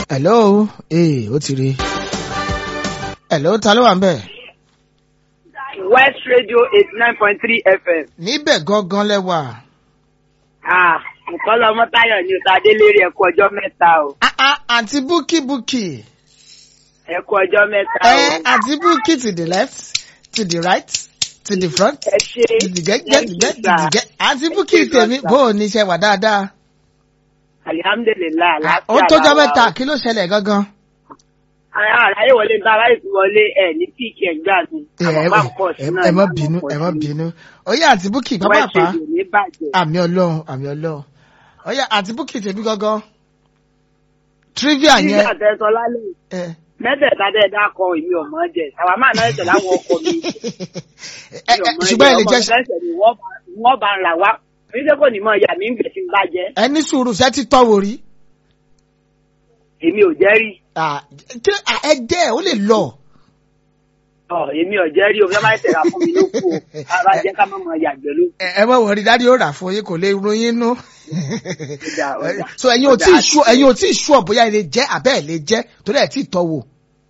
hello ee ó ti rí hello ta ló wà ń bẹ̀. West Radio eighty nine point three FM. níbẹ̀ gangan lẹ́wà. Ah, nǹkan lọmọ Táyọ̀ ni ọ̀tá Adélérè ẹ̀kú ọjọ́ mẹ́ta o. Ah, ah, àǹtí búkì búkì. Ẹ̀kú ọjọ́ mẹ́ta ẹ o. àǹtí búkì to the left to the right to the front Ẹ ṣe dìdìgẹ́ dìdìgẹ́ dìdìgẹ́ àǹtí búkì tèmi bó o ní iṣẹ́ wà dáadáa. Alihamdulilayi Ah, àlàáfíà. ó tójọ́ la wà mẹ́ta o. kí ló ṣẹlẹ̀ gangan. Àráyé wọlé ń bá aráyé ti wọlé ẹ̀ ní píìkì ẹ̀gbá mi. ẹ Àwọn bá ń pọ̀ sí ẹ- náà. ẹ má ní bínú àwọn ẹ má pọ̀ sí. bínú oyè àǹtí búkì West pápápá Radio ní bàjẹ́. àmì ọlọ́run àmì ọlọ́run oyè àǹtí búkì tèmi gangan trivia Nígbà yẹn tẹ́sán lálẹ́ ẹ mẹ́tẹ̀ẹ̀ta dẹ́ dákọ̀ èmi ò mọ̀ jẹ. Àwa máa náà ẹ̀sẹ̀ láwọn ọkọ̀ mi. ẹ ẹ ṣùgbọ́n ẹ lè jẹ́ Wọ́n bá ń rà wá. Èmi ṣe kò ní mọ ìyá mi ń gbèsè ń bàjẹ́. ẹ ní sùúrù ṣẹ́ ti tọ́wò rí Èmi ò jẹ́ rí. Ah, kí- ah, ẹ jẹ́ ó lè lọ. Ọ̀ èmi ò jẹ́ rí o. Bí wọ́n bá ń tẹ̀ra fún mi ló kú o. Ara jẹ́ ká má mọ yàgbẹ́ ló kù. ẹ ẹ mọ̀ wọ̀rí dádì ó rà fún yín kò lè ròyìn nú. Ọjà, ọjà. so ẹ̀yin ò tí ì Ọjà, ṣú ẹ̀yin ò tí ì ṣú ọ̀ bóyá ẹ lè jẹ́ àbẹ́ ẹ̀ lè jẹ́ torí ẹ̀ tí ì tọ́wò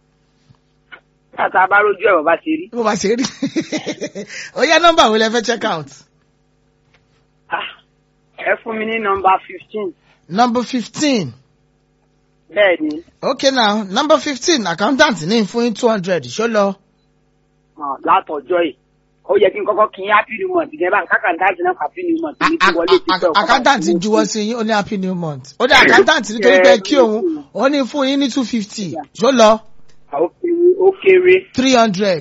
Tàtà bá rójú ẹ̀rọ bá ṣe rí. bó bá ṣe rí. ó yá nọ́mbà wo lẹ fẹ́ check out. Ah, Ẹ fún mi ní nọmba fifteen. number fifteen Bẹ́ẹ̀ ni, okay now number fifteen accountant ní fún yín two hundred ṣó lọ. ah, látọjọ́ yìí. Ó yẹ kí n kọ́kọ́ kí n happy new month gẹ́gẹ́ bá kákàndáàtì náà happy new month ní ti wọlé ti fẹ́ accountant juwọ́ sí yín ó ní happy new month ó dé accountant nítorí pé kí òun ó ní fún yín ní two fifty ṣó lọ Ó kéré, ó kéré. three hundred.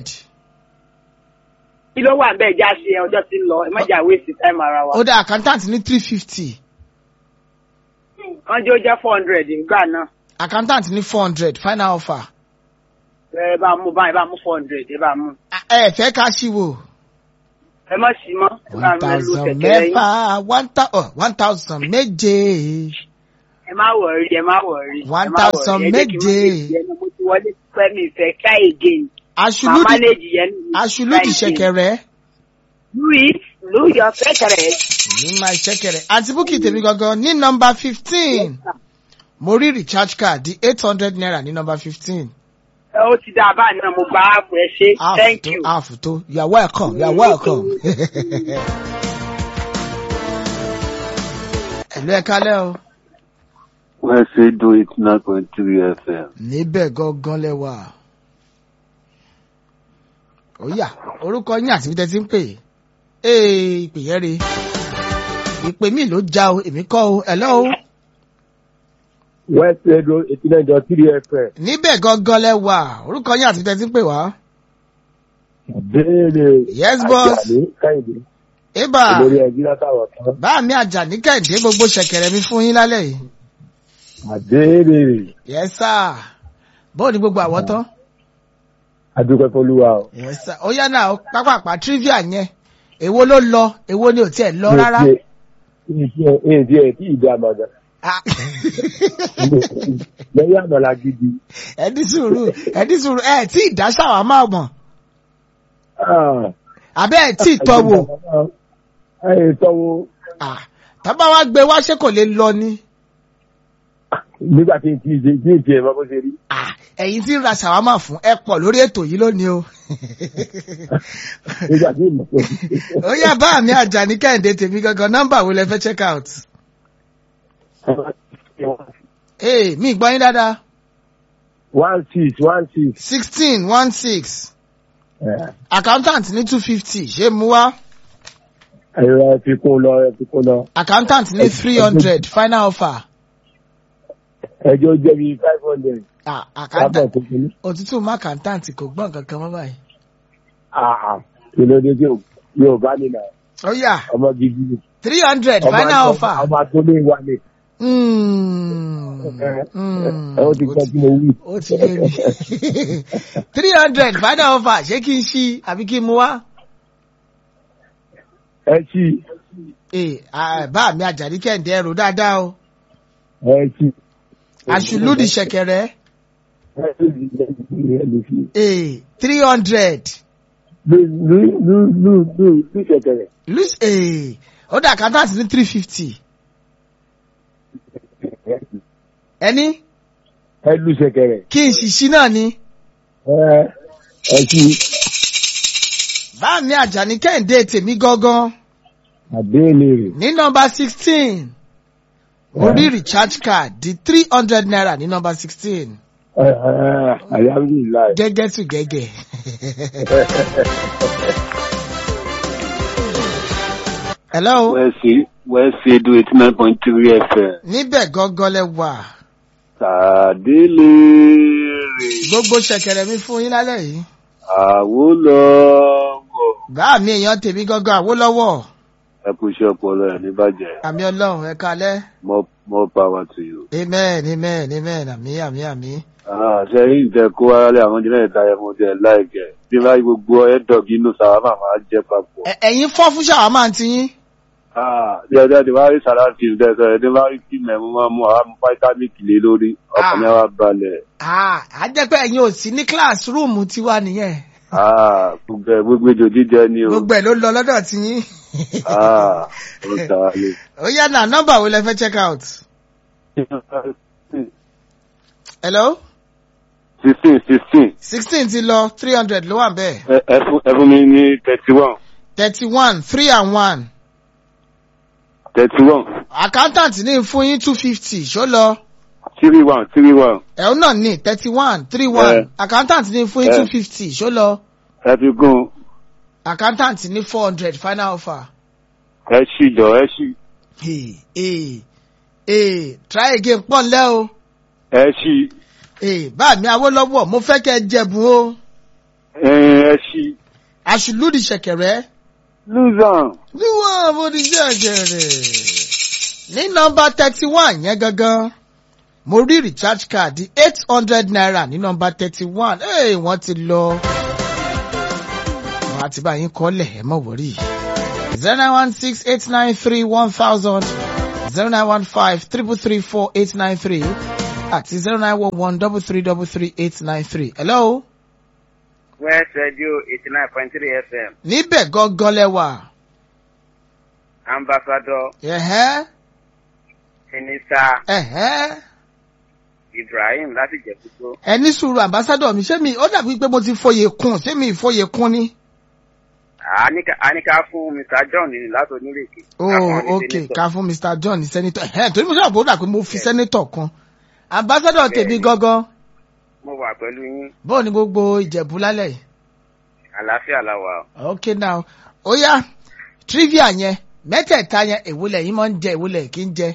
Kí ló wà bẹ́ẹ̀ já sí ẹ ọjọ́ tí ń lọ? Ẹ má jà waste time ara wa. ó dé accountant ní three fifty Wọ́n jẹ́ ó jẹ́ four hundred nígbà náà. accountant ní four hundred final offer. Ẹ bá mú báyìí, ẹ bá mú four hundred, ẹ bá mú. ẹ fẹ́ ká ṣíwò. Ẹ má sí mọ́. Ẹ bá one mi lu thousand kẹ̀kẹ́ yín. mẹ́fà one thou- oh, one thousand méje. Ẹ má wọ̀rí, ẹ má wọ̀rí. ẹ One má wọ̀rí. thousand Ẹ jẹ́ kí n má méje. lè jẹ́, Mo ti wọlé pẹ́ mi ìfẹ́ ká again. Màá aṣùlùdì manage yẹn ní aṣùlùdì Friday. ṣẹ̀kẹ̀rẹ̀ Louis, Louis your secretary. ní máa ṣẹ̀kẹ̀rẹ̀ àti búkì tèmi gangan ní nọ́mbà fifteen mo rí recharge card di eight hundred naira ní nọ́mbà fifteen. Ẹ ó ti dá a báyìí náà mo gba áàpù ẹ ṣe. Thank you. half tó you are welcome you are welcome. ẹ̀lú ẹ̀ka lẹ́ o. West Radio eighty nine point three FM. níbẹ̀ gangan lẹ́wà. ó yá orúkọ yín àti bíi tẹ́tí ń pè é ìpè yẹn re ìpè mí ló já o èmi kọ́ o hello o. West Radio eighty nine dot three FM. níbẹ̀ gangan lẹ́wà orúkọ yín àti bíi tẹ́tí ń pè wá. Béèrè Yes, boss. Àjàní Kẹ́hìndé ébà olórí ẹbí látàwọn kan. bá mi àjà ní kẹ́hìndé gbogbo ṣẹ̀kẹ̀rẹ̀ mi fún yín lálẹ́ yìí. Àbéèrè yes sir bóò ní gbogbo àwọ̀ tán. Adúpẹ́ Fọlúwa o. yes sir ó yá náà pápápá trivia yẹn èwo ló lọ èwo ni ò tiẹ̀ lọ rárá. Èyí tí ẹ̀ tí ì dá àmàgà. Ah. Lẹ́yìn àmàlà gidi. ẹni sùúrù ẹni sùúrù ẹ tí ì dá ṣàwá máa mọ̀ Ah, àbẹ́ ẹ tí ì tọ́ wò Ẹ tọ́wọ́ Ah, tábà wá gbé wá ṣé kò lè lọ ni nígbà tí n tí ì tí ì tiẹ̀ mọ́ bó ṣe rí. Ah, ẹ̀yin tí ń ra ṣàwámà fún ẹ pọ̀ lórí ètò yìí lónìí o Nígbà tí ìmọ̀ tó ó yá bá mi àjà ní kẹ́hìndé tèmi gangan nọ́mbà wo lẹ fẹ́ check out ee mi gbọ́ yín dáadáa one six one six. sixteen one six Eh, accountant ní two fifty ṣé mu wá Ẹ̀rọ ẹ fi kún lọ ẹ fi kún lọ. accountant ní three hundred final offer Ẹjọ́ jẹ́ bíi five hundred. Ah, Lábọ̀ accountant tó kún ní. òtútù má accountant kò gbọ́n kankan mọ́ báyìí kí ló dé tí ò- yóò bá nínà ó yá ọmọ gidi ni. three hundred Ọmọ final àtọ- offer. ọmọ tó lé wa ni. Mm. ẹ Mm. ó ti gbọ́ tí mo wí. ó ti lé mi three hundred final offer ṣé kí n ṣí àbí kí n mú wá. ẹ ṣí ee ah, bá mi àjàdí kẹ́hìndé ẹrù dáadáa o ẹ ṣí. àṣùlùdì ṣẹ̀kẹ̀rẹ̀ ẹ ṣí ẹ lè fi. ee three hundred lú lú lú lú lú lú ṣẹ̀kẹ̀rẹ̀. lose ee ó dà kátàtì ní three fifty ẹni ẹ lu ṣẹ̀kẹ̀rẹ̀ kí n ṣìṣí náà ni. ẹ ẹ kí bá mi àjàní kẹ́hìndé tèmi gangan àbẹ́ẹ̀lẹ̀ ní nọmba sixteen mo rí recharge card di three hundred naira ní nọmba sixteen rẹ̀ alhamdulilayi. gẹ́gẹ́ tù gẹ́gẹ́. hello West West Edo eighty nine point three FM. níbẹ̀ gangan lẹ wà Tàdélé rè gbogbo ṣẹ̀kẹ̀rẹ̀ mi fún yín lálẹ́ yìí àwòlọ́wọ̀. bá mi èèyàn tèmi gangan àwòlọ́wọ́ Ẹ kú iṣẹ́ ọpọlọ ẹ̀ ní bàjẹ́. àmì ọlọ́run ẹ kalẹ́ More more power to you. amen amen amen àmì àmì àmì. Ah, Ṣé yìí tẹ kó wálé àwọn jẹ́ náà ìtayẹ mo jẹ láìkẹ́? Bí bá gbogbo ẹ̀dọ̀gì inú sàrámà máa jẹ́ papọ̀. Ẹ- ẹ̀yin fọ́ fún ṣàwámà ti yín. Ah, Bí ọjọ́ ti wá rí sàláàtì ìdẹ́sọ̀ ẹ̀ ní bá rí kí mẹ́mú máa mú àwọn fáítámìkì lé lórí. Ọkàn yẹn wá balẹ̀. Ah, á jẹ́ pé ẹ̀yin ò sí ní kíláàsì tiwa nìyẹn. Ah, gbogbo ẹ̀ gbogbo ejò jíjẹ ni o. gbogbo ẹ̀ ló lọ lọ́dọ̀ ti yín. Ah, ó ta lé. ó yá náà nọ́mbà wo lẹ fẹ́ check out. hello sixteen sixteen sixteen ti lọ three hundred ló wà bẹ́ẹ̀ ẹ ẹ fún ẹ fún mi ní thirty one thirty one three and one thirty one accountant ní fún yín two fifty ṣó lọ three one three one ẹ̀hún náà ní thirty one three one Eh. accountant ní fún yín Eh. two fifty ṣó lọ ẹ fi gún accountant ní four hundred final offer. ẹ ṣì jọ ẹ ṣì Hey, hey, hey, try again pọ̀ nlẹ́ o. ẹ ṣì Hey, bá mi Awólọ́wọ̀ mo fẹ́ kẹ́ ẹ jẹ̀bùn o. ẹ ṣì Àṣùlùdì ṣẹ̀kẹ̀rẹ́. luzon Níwọ̀n mo ti ṣẹ̀kẹ̀rẹ̀. Ní nọmba thirty one yẹn gangan, mo rí recharge card eight hundred naira ní nọmba thirty one. Hey, wọ́n ti lọ. Wọ́n á ti bá yín kọ́lẹ̀ ẹ mọ̀ wọ́rí. zero nine one six eight nine three one thousand zero nine one five triple three four eight nine three àti zero nine one one double three double three eight nine three. Hello? West Radio eighty nine point three FM Níbẹ̀ gangan lẹ́wà. Ambassador Ẹ̀hẹ́ Sinisa ẹ̀hẹ́. Ibrahim láti Jẹ̀bútó. Ẹni sùúrù ambassadọ̀ mi ṣé mi ó dàbí pé mo ti foyè kún ṣé mi ìfoyè kún ni. Àníká fún Mr John ní láti onírèké. Oh ok ká fún Mr John ní sẹ́nitọ̀ ẹ̀hẹ́ torí mo sábà bó dà pé mo fi sẹ́nitọ̀ kan. Ambassadọ̀ tèmi gangan Mo wà pẹ̀lú yín. bóò ni gbogbo Ìjẹ̀bú lálẹ́ yìí. Àlàáfíà la wà. ok now ó yá trivia yẹn mẹ́tẹ̀ẹ̀ta yẹn èwúlẹ̀ yìí máa ń jẹ èwúlẹ̀ kì í jẹ.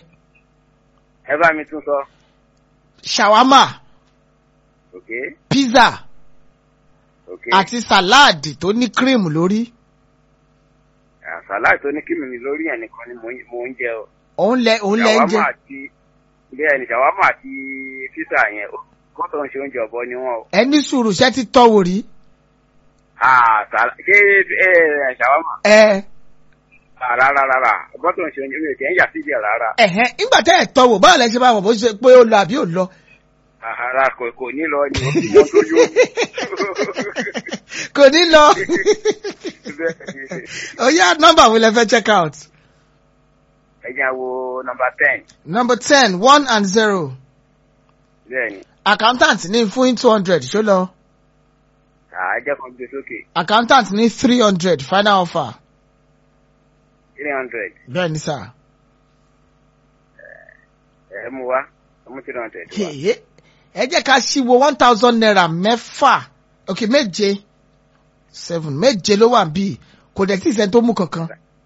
Ẹ bá mi tún sọ. Shawarma Ok pizza ok. àti sàláàdì tó ní cream lórí. Àsálà tó ní kí mi lórí ẹ̀ nìkan ni mò ń- mò ń jẹ o. òun lẹ òun lẹ ń jẹ. Ṣàwámà àti bẹ́ẹ̀ ni ṣàwámà àti písà yẹn kọ́tọ̀ ń ṣe oúnjẹ ọ̀bọ ni wọ́n o. ẹni sùúrù ṣẹ́ ti tọ́wò rí. Àsálà ṣé ẹ ṣàwámà? ẹ Rárá rárá kọ́tọ̀ ń ṣe oúnjẹ mi ò kẹ́ ń yà síbi ẹ̀ rárá. ẹ̀hẹ́n nígbà tẹ́ ẹ̀ tọ́wò báwo lẹ ṣe máa mọ̀ bó ṣe pé ó lọ àbí ò lọ. Ara kò kò ní lọ ni wọ́n tó yó. kò ní lọ. ó yá nọ́mbà wo lẹ fẹ́ check out. Ẹ jẹ́ wo nọmba ten. number ten one and zero Bẹ́ẹ̀ni, accountant ní fún two hundred ṣó lọ. àá jẹ́ kan gbé sókè accountant ní three hundred final offer. three hundred. bẹ́ẹ̀ ni sà. Ẹ mú wá, ẹ mú three hundred wá. Hey, ẹ jẹ́ ká ṣíwò one thousand naira mẹ́fà ok méje seven méje ló wà bí kò dẹ̀ tí ì sẹ́ni tó mú kankan.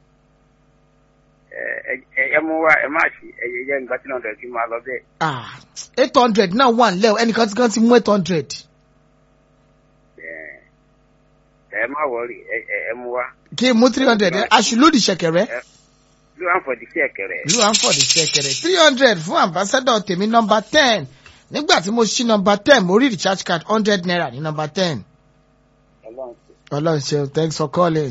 Ẹ ẹ- ẹ mú wá, ẹ má ṣí, ẹ yẹ jẹ́ nígbà three hundred kí n máa lọ bẹ́ẹ̀. ah eight hundred náà wà nílẹ̀ o ẹnìkan tí kan ti mú eight hundred. Ẹ ẹ má wọrí, ẹ ẹ ẹ mú wá. kí n mú three hundred aṣùlùdì ṣẹ̀kẹ̀rẹ̀ Ló wà fọ̀ di sí ẹ̀kẹ̀rẹ̀. ìlú àǹfọ̀dì ṣẹ̀kẹ̀rẹ̀ three hundred fún ambassador tèmi nọmba ten nígbà tí mo ṣí nọmba ten mo rí recharge card hundred naira ní nọmba ten. Ọlọ́run ṣe. ọlọ́run ṣeun thanks for calling.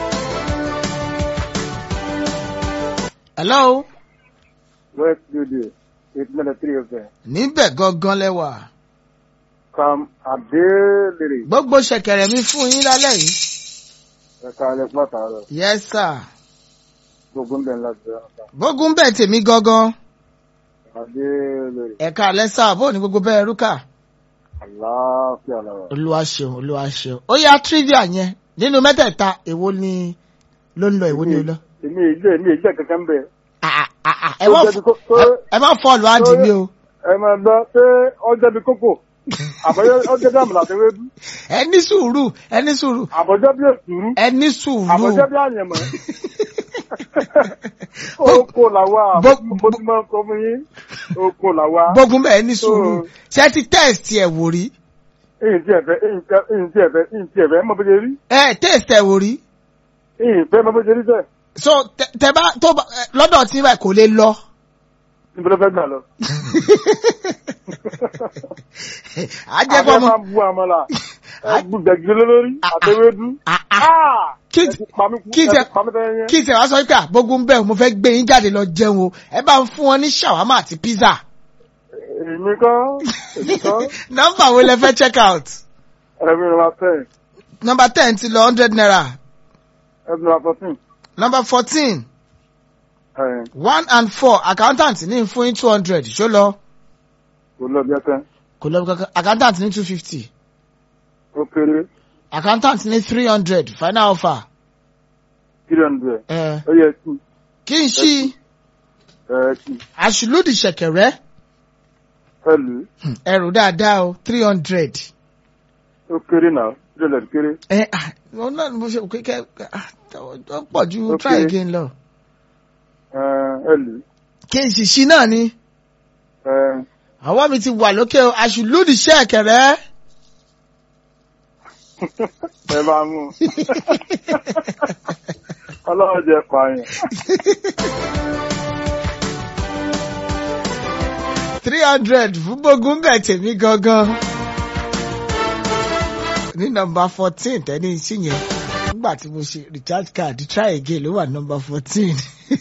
hello west studio eight minute three of them níbẹ̀ gangan lẹ́wà kam adélèrè gbogbo ṣẹ̀kẹ̀rẹ̀ mi fún yín lálẹ́ yìí. ẹ̀ka alẹ́ fún àtàrọ̀ yes sir gbogbo ń bẹ̀ ńlá jẹ́ ọ̀tá bógún bẹ́ẹ̀ tèmi gangan Adé lórí. ẹ̀ka lẹ́sà bó ní gbogbo bẹ́ẹ̀ rúkà. Àlàáfíà lọ́wọ́. olúwa ṣeun olúwa ṣeun ó yá trivia yẹn nínú mẹ́tẹ̀ẹ̀ta èwo ni ló ń lọ èwo ni ó lọ. Èmi ìjẹ́ èmi ìjẹ́ kankan bẹ̀. Ah, ah, ah, ah, ẹ má Ó jẹ́ bí kó- tó- ẹ- ẹ má fọlù àǹdí mi o Ẹ máa gbọ́ pé ọjọ́ bí kókò. Àbọ̀jọ́ ọjọ́ bí àmàlà àti ewédú. ẹ ní sùúrù ẹ ní sùúrù Àbọ̀jọ́ bí èsùrú. ẹ ní sùúrù Àbọ̀jọ́ bí àyẹ̀mọ́. Oko làwa. Bó- Mo ti máa ń sọ fún yín. Oko làwa. gbógun bẹ́ẹ̀ ní sùúrù Oh. ṣé ti test ẹ̀ wò rí Ìyìn tí ẹ̀fẹ́ ìyìn tí ẹ̀fẹ́ ìyìn tí ẹ̀fẹ́ mọ̀ bó ṣe rí. ẹ test ẹ̀ wò rí Ìyìn fẹ́ mọ̀ bó ṣe rí sẹ́. so tẹ- tẹ bá tó bá ẹ, lọ́dọ̀ tí báyìí kò lè lọ. Níbo ló fẹ́ gbà lọ? àjẹpọ̀ Àbẹ́ mọ́ máa bu àmàlà. Ẹgbùgbẹ̀gbẹ̀ lórí àti ewédú. Ah, ah. Ah! Kí Ẹ ti pa mí kú. kí Ẹ tẹ- ti pa mí fẹ́ yẹn. kí tẹ wá sọ pé àgbógun bẹ́ẹ̀ mo fẹ́ gbé yín jáde lọ jẹun o ẹ bá ń fún wọn ní ṣàwámà àti pizza. Èmi kọ́. Èmi kọ́. nọ́mbà wo lẹ fẹ́ check out. Ẹ̀mí ni wàá tẹ̀. nọ́mbà ten ti lọ hundred naira Ẹ̀mí ni wàá fourteen. nọ́mbà fourteen Ẹ̀ one and four accountant ní fún yín two hundred ṣó lọ kò lọ bí ẹsẹ̀. kò lọ kankan accountant ní two fifty Ó kéré. accountant ní three hundred final offer. Three hundred. ẹ Ó yẹ kí. kí n ṣí Ẹ kí. àṣìlódì ṣẹ̀kẹ̀rẹ́ Ẹ lù ú. Hmm, ẹrù dáadáa o three hundred. Ó kéré náà. Three hundred kéré. ẹ ah wọn náà ni mo ṣe òkè kẹ ah, ó pọ̀ ju Okay. try again lọ. Ẹ ẹ lù ú. kí n sì ṣí náà ni Ẹ àwọn mi ti wà lókè o àṣìlódì ṣẹ̀kẹ̀rẹ́. ẹ bá mú. Ọlọ́run jẹ pààyàn. three hundred fún gbógun bẹ̀ tèmi gangan. ní nọ́mbà fourteen tẹ́ni sí yẹn nígbà tí mo ṣe recharge card try again ló wà nọ́mbà fourteen.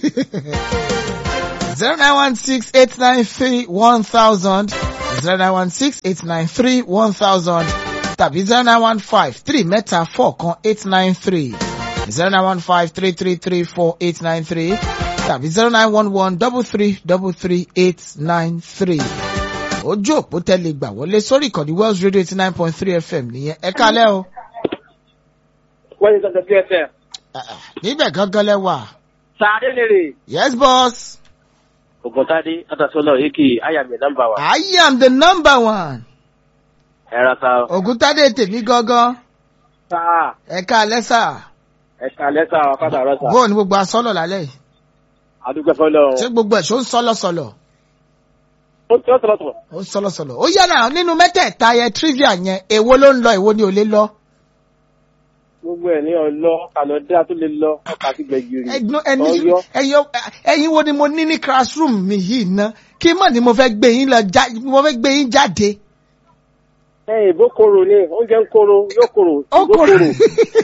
zero nine one six eight nine three one thousand zero nine one six eight nine three one thousand tàbí zero nine one five three mẹ́ta four kan eight nine three zero nine one five three three three four eight nine three tàbí zero nine one one double three double three eight nine three. ojú òpó tẹ́lẹ̀ gbà wọlé sórí ìkànnì Wells Radio eighty nine point three FM nìyẹn ẹ kálẹ́ o. wọ́n yìí sọ̀tẹ̀ sí ẹsẹ̀. Ah, ah, níbẹ̀ gángan lẹ́wà. sàádé lèrè. yes boss ògùntàdé àtàsọ́nà èkì àyàmì nọ́mbà wa. I am the number one. ẹ̀rọ sa ògúntádé tèmi gángan sáà ẹ kálẹ́ sà. ẹ̀ka lẹ́sà ọ̀kadà rọ́sà. bóò ní gbogbo asọ́lọ̀ lálẹ́ yìí. àdúgbò fọlọ́. ṣé gbogbo ẹ̀ ṣó ń sọ́lọ́sọ̀lọ̀ ó tí ó tọ̀lọ̀ tọ̀. ó ń sọ́lọ́sọ̀lọ̀ ó yára nínú mẹ́tẹ̀ẹ̀ta yẹn trivia yẹn èwo ló ń lọ èwo ni ò lè lọ. gbogbo ẹ̀ ní ọlọ́ kànọ́dá tó lè lọ ọkà àti gbẹ̀gìrì. ẹgbọn ẹni Ọ̀yọ́. ẹyọ ẹyin wo ni mo ní ní classroom mi yìí ná kí mọ̀ ni mo fẹ́ gbé yín lọ já mo fẹ́ gbé yín jáde. ẹ̀yìn ìbò koro ni oúnjẹ ń koro yóò koro ó ìbò kò koro.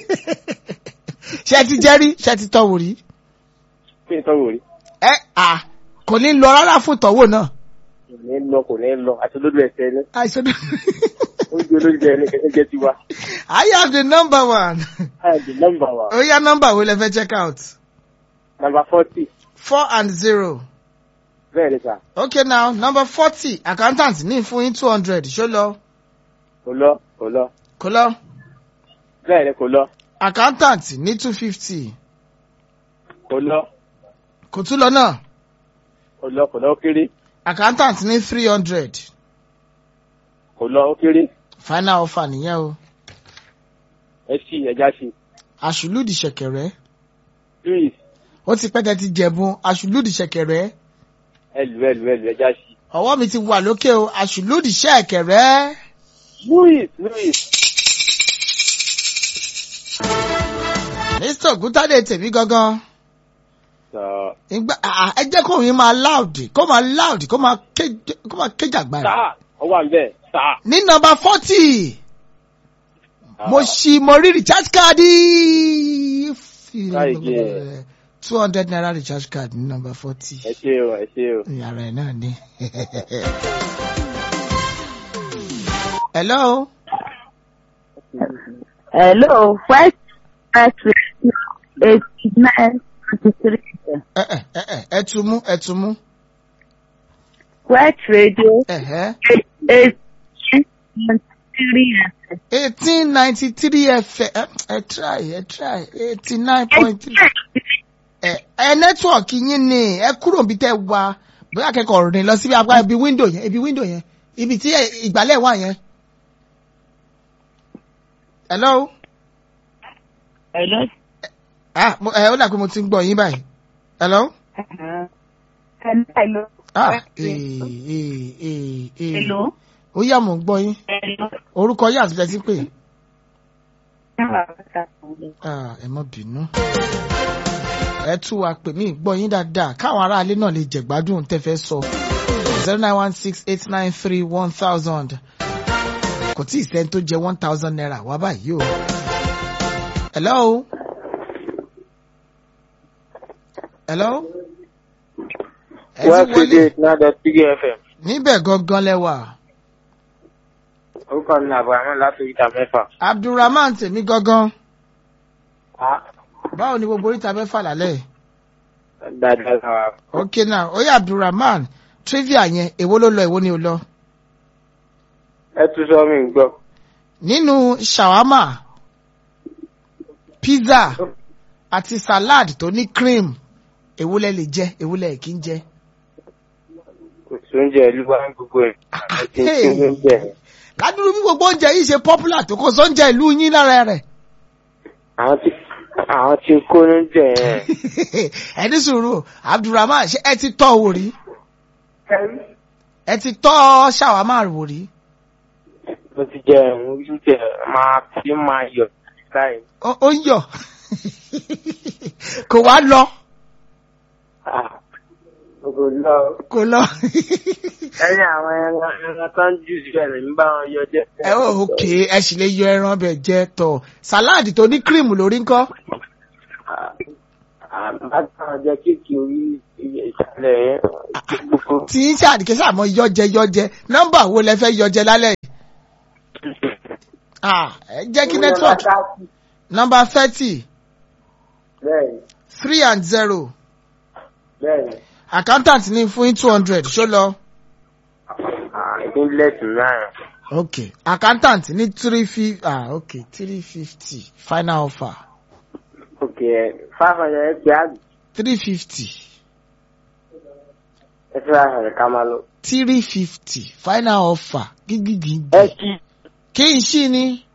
ṣe ti jẹ́ rí ṣe ti tọ́ wò rí. kí ni tọ́wọ́ rí. ẹ à kò ní lọ rárá fún ìtọ́wò náà. kò ní lọ kò ní lọ àti lójú ẹsẹ̀ ni àìsàn oúnjẹ olóúnjẹ ẹni kẹ̀kẹ́ jẹ́ tiwa. I have the number one. àyàdì nọ́mbà wa ó yá nọ́mbà wo lẹ fẹ́ check out. nọ́mbà fọ́tì four and zero. bẹ́ẹ̀ ni sà okay now number forty accountant ní fún yín two hundred ṣó lọ kò lọ kò lọ kó lọ bẹ́ẹ̀ ni kò lọ accountant ní two fifty kò lọ kò tún lọ náà kò lọ kò lọ ó kéré accountant ní three hundred kò lọ ó kéré final offer nìyẹn o ẹ sì ẹja sí àṣùlùdì ṣẹ̀kẹ̀rẹ̀ louis ó ti pẹ́ tẹ́ ti jẹ̀bùn àṣùlùdì ṣẹ̀kẹ̀rẹ̀ ẹlù ẹlù ẹlù ẹja sí ọwọ́ mi ti wà lókè o àṣùlùdì ṣẹ̀kẹ̀rẹ̀ louis louis mr ògúntàdé tèmi gangan sọ ìgbà àà, ẹ jẹ́ kó yín máa loud kó máa loud kó máa ké- kó máa kéjàgbára. sáà ó wà nbẹ sáà ní nọ́mbà forty mo ṣì mo rí recharge card Káyìí. two hundred naira recharge card ní nọ́mbà forty ẹ ṣe o ẹ ṣe o yàrá ẹ̀ náà ni. hello Hello, West West Radio eighty nine twenty three. ẹ ẹ ẹ ẹ ẹ tún mú ẹ tún mú West Radio ẹ̀hẹ́ eighteen three FM. eighteen ninety three fm ẹ ẹ try ẹ try eighty nine point three ẹ ẹ nẹ́tíwọ̀kì yín ni ẹ kúrò níbi tẹ́ wà bóyá akẹ́kọ̀ọ́ rìn lọ síbi apá ibi wíńdò yẹn ibi wíńdò yẹn ibi tí ẹ- ìgbálẹ̀ wà yẹn. hello Hello. ah mo- ẹ ó dà pé mo ti ń gbọ́ yín báyìí hello Hello. ah ee ee ee ee Hello. ó yá mò ń gbọ́ yín Hello. orúkọ yín àti tẹ́tí pé ah ẹ má bínú ẹ tú wa pè mí gbọ́ yín dáadáa káwọn aráalé náà lè jẹ̀gbádùn tẹ́ fẹ́ sọ zero nine one six eight nine three one thousand kò tí ì sẹ́ni tó jẹ one thousand naira wá báyìí o. hello. hello. ẹ ti West wọlé Radio náà dọ̀ three FM. níbẹ̀ gangan lẹ́wà Orúkọ mi ni Abrahamu láti oríta mẹ́fà. abdulrahman tèmi gangan Ah, báwo ni gbogbo oríta mẹ́fà lálẹ́ yìí? Dáadáa sára. ok now oya abdulrahman trivia yẹn èwo ló lọ èwo ni ò lọ. Ẹ tún sọ mi gbọ́. nínú shawarma pizza àti salad tó ní cream èwo lẹ lè jẹ èwo lẹ kí ń jẹ. Kò sí oúnjẹ ìlú wa ní gbogbo ẹ̀. Ẹ ti ń Hey. ṣe oúnjẹ. ládùúgbò bí gbogbo oúnjẹ yìí ṣe popular tó kó sóúnjẹ ìlú yín lára rẹ̀. Àwọn tí àwọn tí ń kó oúnjẹ yẹn. ẹni sùúrù abdulrahman ṣé ẹ ti tọ́ wò rí ẹ ti tọ́ shawarma wò rí. Mo ti jẹ ẹ̀hún oúnjẹ máa fi máa yọ̀ láì. ó ó ń yọ̀ kò wá lọ Ah, Kò lọ. kò lọ. Ẹni àwọn ẹran ẹran tó ń jù síbẹ̀ lè ń bá wọn yọ jẹ́. ẹ ó ok ẹ sì lè yọ ẹran bẹ jẹ tọ salad tó ní cream lórí ńkọ́. Àbátan jẹ kéèkì orí ìsàlẹ̀ yẹn. Gbogbo tí ń ṣàdìkẹ́ sàmọ́ yọjẹ yọjẹ nọ́mbà wo lẹ fẹ́ yọjẹ lálẹ́ yìí. Ah, ẹ jẹ́ kí network nọ́mbà thirty Bẹ́ẹ̀ni, three and zero bẹ́ẹ̀ni. accountant ní fún yín two hundred ṣó lọ. Ìpínlẹ̀ Tùnáà. ok accountant ní three fifty ah ok three fifty final offer Òkè ẹ̀ five hundred ẹ̀ pé àgbẹ̀. three fifty Ẹ fi five hundred ká máa lọ. three fifty final offer gígìgì Ẹ kí kí n ṣí ni